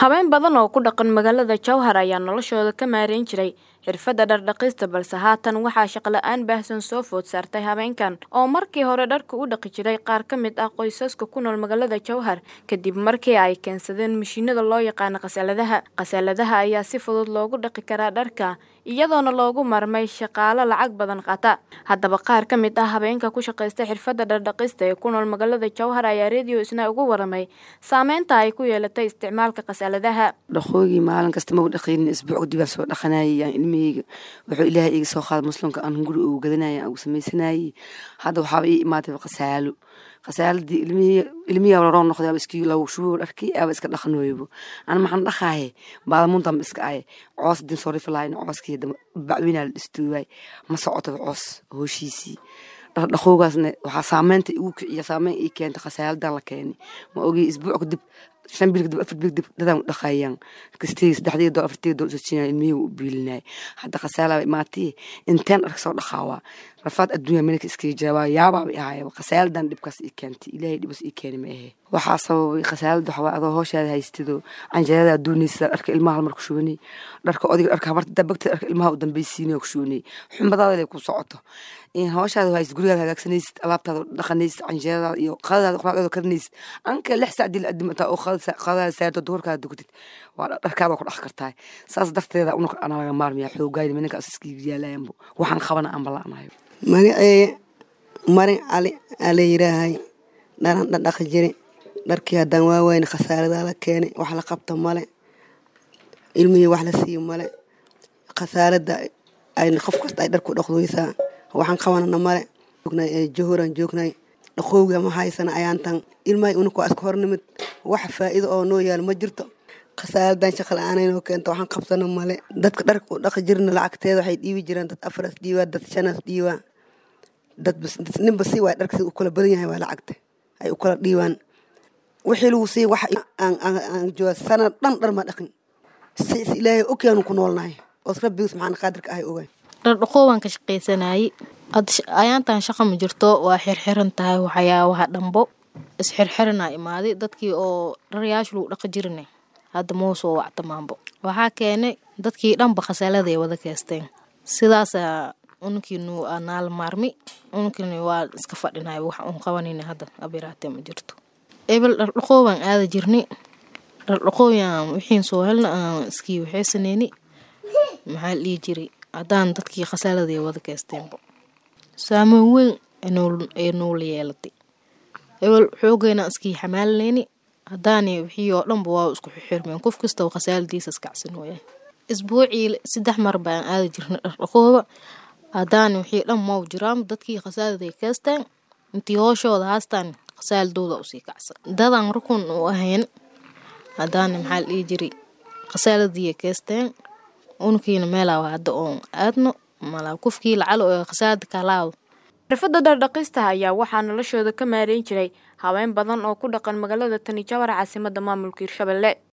Haween badan oo ku dhaqan magaalada Jowhar ayaa noloshooda ka maareyn jiray xirfadda dhar dhaqista balse haatan waxaa shaqo la'aan baahsan soo food saartay haweenkan oo markii hore dharka u dhaqi jiray qaar ka mid ah qoysaska ku nool magaalada Jowhar kadib markii ay keensadeen mishiinada loo yaqaan qasaaladaha. Qasaaladaha ayaa si fudud loogu dhaqi karaa dharka iyadoona loogu marmay shaqaale lacag badan qaata. Haddaba qaar ka mid ah haweenka ku shaqeysta xirfadda dhar dhaqista ee ku nool magaalada Jowhar ayaa Radio Isna uga waramay saameynta ay ku yeelatay isticmaalka qasaaladaha. dhaqoogii maalin kasta ma dhaqaynin isbuuc dib aan soo dhaqanayay aan ilmahayga wuxuu ilaahay iga soo qaaday muslimka aan guri ugu gadanayay aan ugu samaysanayay hadda waxaaba ii imaatay qasaalo qasaaladii ilmihii ilmihii aba roo noqday aba iskii lagu shubo dharkii aba iska dhaqan weybo ana maxaan dhaqaaye baadamuntan iska aye coos din soo rifi lahayn cooskii bacwinaa la dhistuuwaay ma socotada coos hooshiisii dhaqoogaasna waxaa saameynta igu kiciya saameyn ii keentay khasaaladan la keenay ma ogi isbuuc kadib shan bil kadib afar bil kadib dadaan u dhaqayaan kastii saddexdii dool afartii dool usojinaya ilmihii u biilinaya hadda khasaalaba imaatay inteen dharka soo dhaqaawaa rafaad adduunya meelka iskaga jira waa yaabaaba ahaya khasaaladan dhibkaas ii keentay ilaahay dhibas ii keeni ma ahe waxaa sababay khasaalada waxaa adoo hooshaada haystido canjeerada doonaysa dharka ilmaha halmar ku shubanay dharka odiga dharka habarta dabagta dharka ilmaha u dambaysiinaya ku shubanay xumadaada lay ku socoto in hooshaada haysid gurigaada hagaagsanaysid alaabtaada dhaqanaysid canjeeradaada iyo qadadaada quraacdaada karinaysid anka lix sac dil adimataa oo qadadaada saarto duhurkaada dugtid waa dharkaada ku dhaq kartaa saas darteeda unaka ana laga maarmaya xoogayni minankaas iskiga yaalayanbo waxaan qabana aan bala'anayo magaceeye marin cali ala yiraahay dharan dhadhaqi jiri dharkii haddaan waaweyne khasaaradaa la keenay wax la qabta male ilmihii wax la siiyo male khasaarada ay qof kasta ay dharku dhaqdoysaa waxaan qabanana male johoran joognay dhaqowga ma haysana ayaantan ilmahay unuka waa iska hornimid wax faa'iido oo noo yaalo ma jirto khasaaradan shaqa la-aananoo keenta waxaan qabsana male dadka dharka u dhaqi jirna lacagteeda waxay dhiibi jireen dad afaras dhiibaa dad shanas dhiibaa dad ninba si waay dharka si u kala badan yahay waa lacagta ay u kala dhiibaan wixii lagu sii wax aan jooga sanad dhan dhar ma dhaqin si is ilaahay ogyaanu ku noolnahay oos rabbigu subxaana qaadirka ahay ogaay dhardhaqoo waan ka shaqaysanayay ayaantan shaqa ma jirto waa xirxiran tahay waxyaabaha dhambo isxirxiranaa imaaday dadkii oo dharyaasha lagu dhaqi jirine hadda mau soo wactamaanbo waxaa keenay dadkii dhanba khasaaladaay wada keesteen sidaasa ununkiinu naala maarmi ununkiina waa iska fadhinay wax uun qabanayna hadda abiraatee ma jirto ebel dhardhaqoo baan aada jirnay dhardhaqooyaan wixiin soo helna aan iskii waxaysaneyni maxaa la dhihi jiray haddaan dadkii khasaaladaay wada keesteenbo saameyn weyn ee noola yeelatay ebel xoogeyna iskii xamaalinayni haddaani wixii oo dhanba waa isku xirmeen qof kastaba khasaaladiisa iskacsan waya isbuucii saddex mar baan aada jirnay dhardhaqooba haddaani wixii dhan mau jiraan dadkii khasaaladay keesteen intii hooshooda haastaan khasaaladooda usii kacsan dadaan rukun u ahayn haddaani maxaa la dhihi jiray khasaaladiiya keesteen unkiina meelaa hadda oon aadno malaa qofkii lacalo ee khasaalada kalaaw xirfadda dhar dhaqista ayaa waxaa noloshooda ka maareyn jiray haween badan oo ku dhaqan magaalada tani jowhar caasimadda maamulka hirshabelle